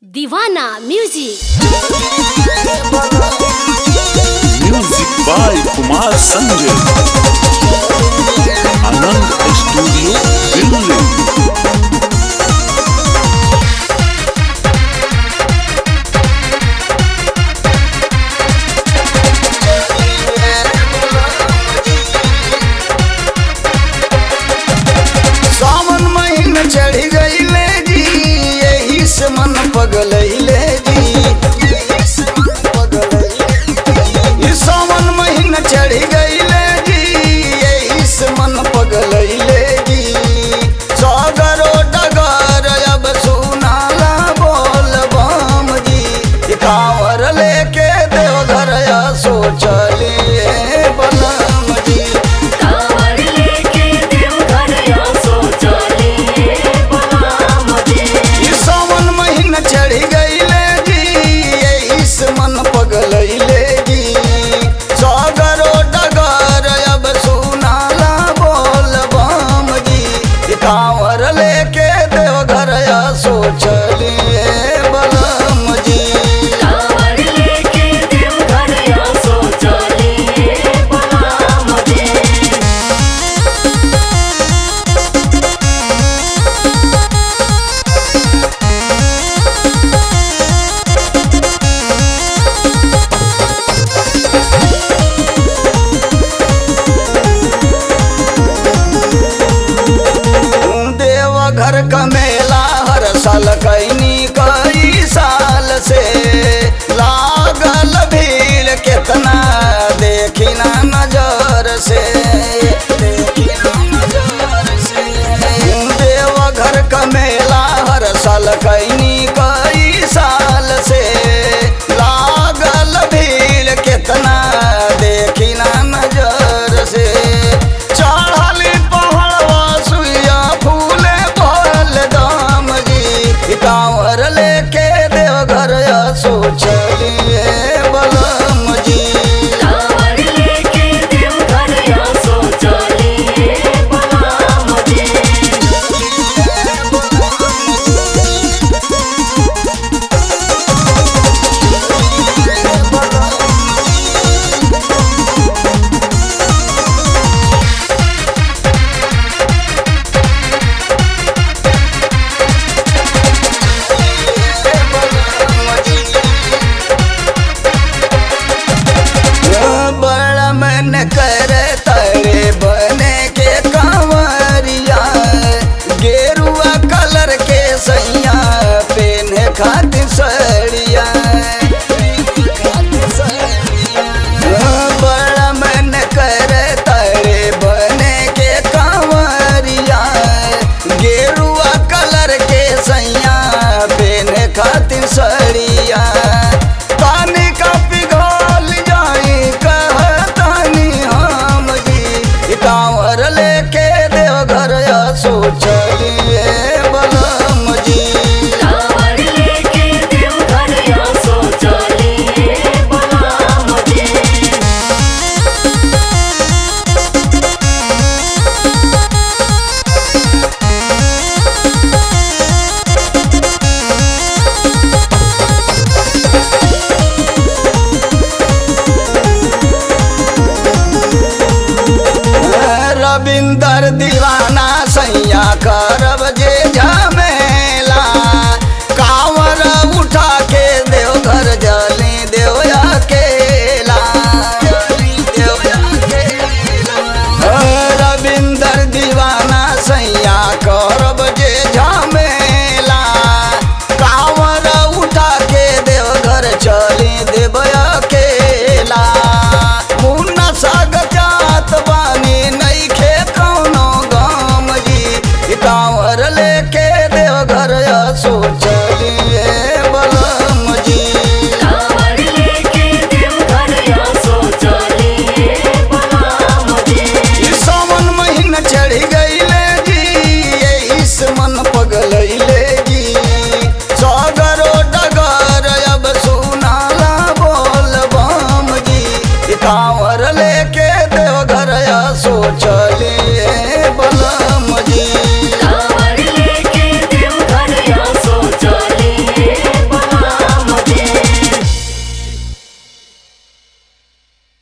दीवाना music music by Kumar Sanjay Anand studio Delhi सावन महीन चढ़ गईले जी यही से मन पगलैले जी ई सावन महीन चढ़ गईले जी यही से मन पगलैले जी सागरो डगर अब सुनाला बोल बम जी ई कांवर लेके देवघर सोचलिए बनम जी कांवर लेके देवघर या सोचलिए बलराम जी ई सावन महीना चढ़ गईले जी यही से मन पगलैले जी सागरो डगर अब सुनाला बोल बम जी ई कांवर लेके देवघर सोचलिए बलम जी कांवर लेके देवघर या सोचलिए बलराम जी देवघर का मेला हर साल कैनी कई साल से लागल भीड़ केतना देखी ना नजर से देखी ना नजर से देवघर का मेला हर साल कैनी कई साल से लागल भीड़ केतना देखी ना नजर से चढ़ल पहाड़वा सुइया फूले भल दाम जी कांवर लेके देवघर सोचलिए बलम जी कांवर लेके देवघर या सोचलिए बलराम जी बड़ा मन कर तरे बने के कांवरिया गेरुआ कलर के सैया पेने खातिर सड़िया बड़ा मन कर तरे बने के कांवरिया गेरुआ कलर के सैया पेने खातिर सड़िया पानी का पिघल जाई कहतानी हम जी कांवर लेके देवघर सोचलिए बलम जी कांवर लेके देवघर या सोचलिए बलराम जी रविंदर दी